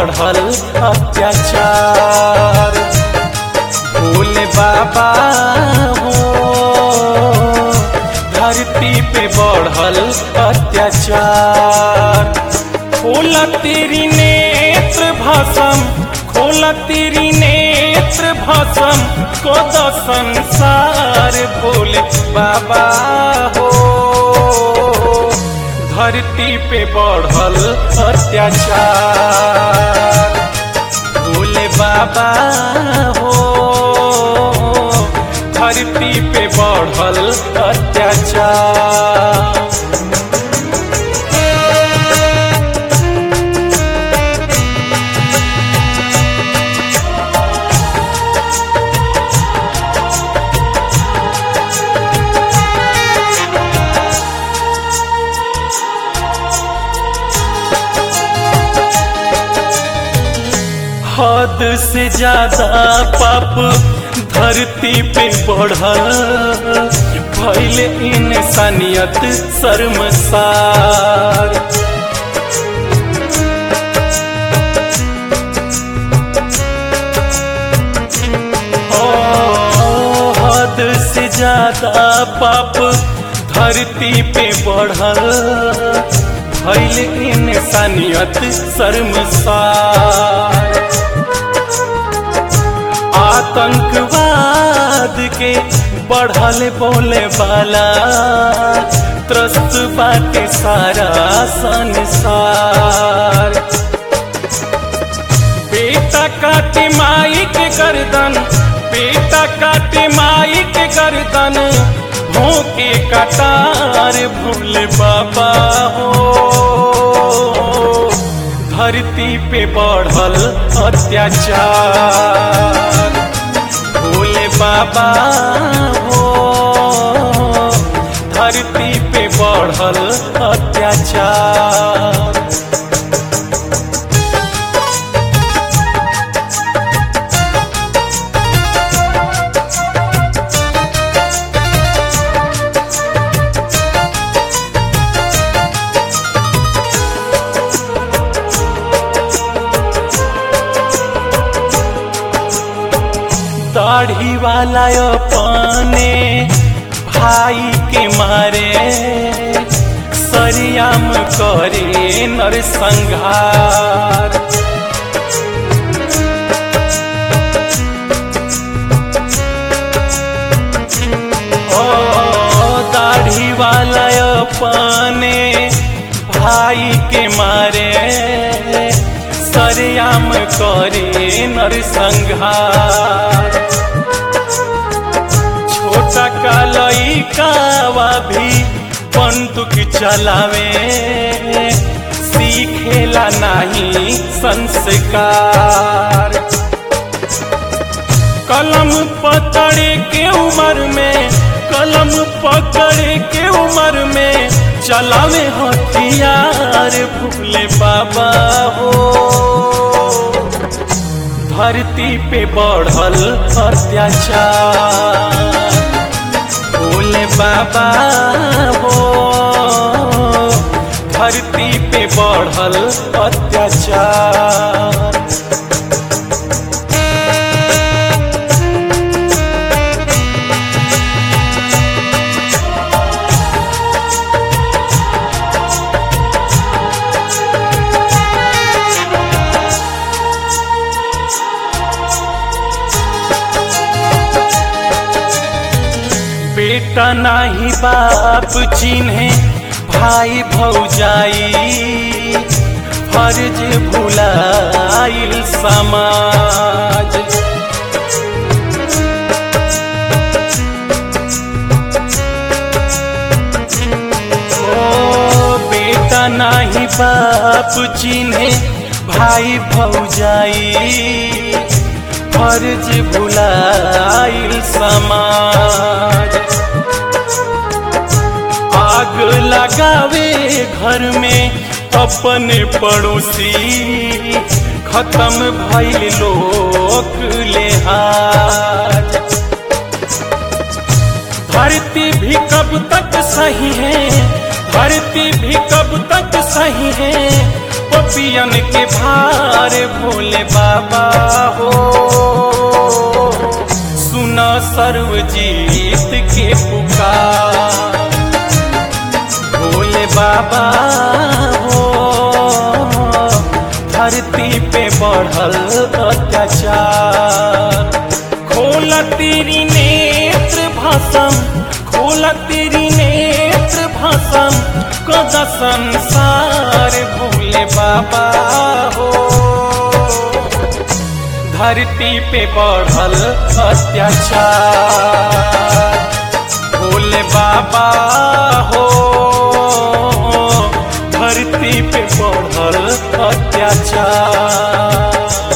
बढ़ल अत्याचार भोले बाबा हो धरती पे बढ़ल अत्याचार खोला तेरी नेत्र भसम खोला तेरी नेत्र भसम को द संसार भोले बाबा हो धरती पे बढ़ल अत्याचार भोले बाबा हो धरती पे बढ़ल अत्याचार हद से ज्यादा पाप धरती पे बढ़ल भैल इंसानियत शर्मसार ओ, हद से ज्यादा पाप धरती पे बढ़ल भैल इंसानियत शर्मसार आतंकवाद के बढ़ल बोले वाला त्रस्त बाटे सारा संसार बेटा काटे माई के गर्दन बेटा काटे माई के गर्दन भोंके कटार भोले बाबा हो धरती पे बढ़ल अत्याचार भोले बाबा हो धरती पे बढ़ल अत्याचार दाढ़ी वाला अपने भाई के मारे सरियाम करे नरसंहार ओ दाढ़ी वाला अपने भाई के मारे सरियाम करे नरसंहार छोटा कालई कावा भी बंदूक चलावे सीखेला नहीं संस्कार कलम पकड़े के उम्र में कलम पकड़े के उम्र में चलावे हथियार भूले बाबा हो धरती पे बढ़ल अत्याचार भोले बाबा हो धरती पे बढ़ल अत्याचार बेटा नाही बाप चिन्हे भाई भौजाई फर्ज भुलाइल समाज ओ बेटा नाही बाप चिन्हे भाई भौजाई फर्ज भुलाइल समाज आग लगावे घर में अपने पड़ोसी खत्म भइल लोक लेहाज धरती भी कब तक सही है धरती भी कब तक सही है पपियन के भार भोले बाबा हो सुना सर्वजीत के पुकार भोले बाबा हो धरती पे बढ़ल अत्याचार खोल तेरी नेत्र भाषम खोल तेरी नेत्र भाषम कद संसार भोले बाबा हो धरती पे बढ़ल अत्याचार भोले बाबा हो धरती पे बढ़ल अत्याचार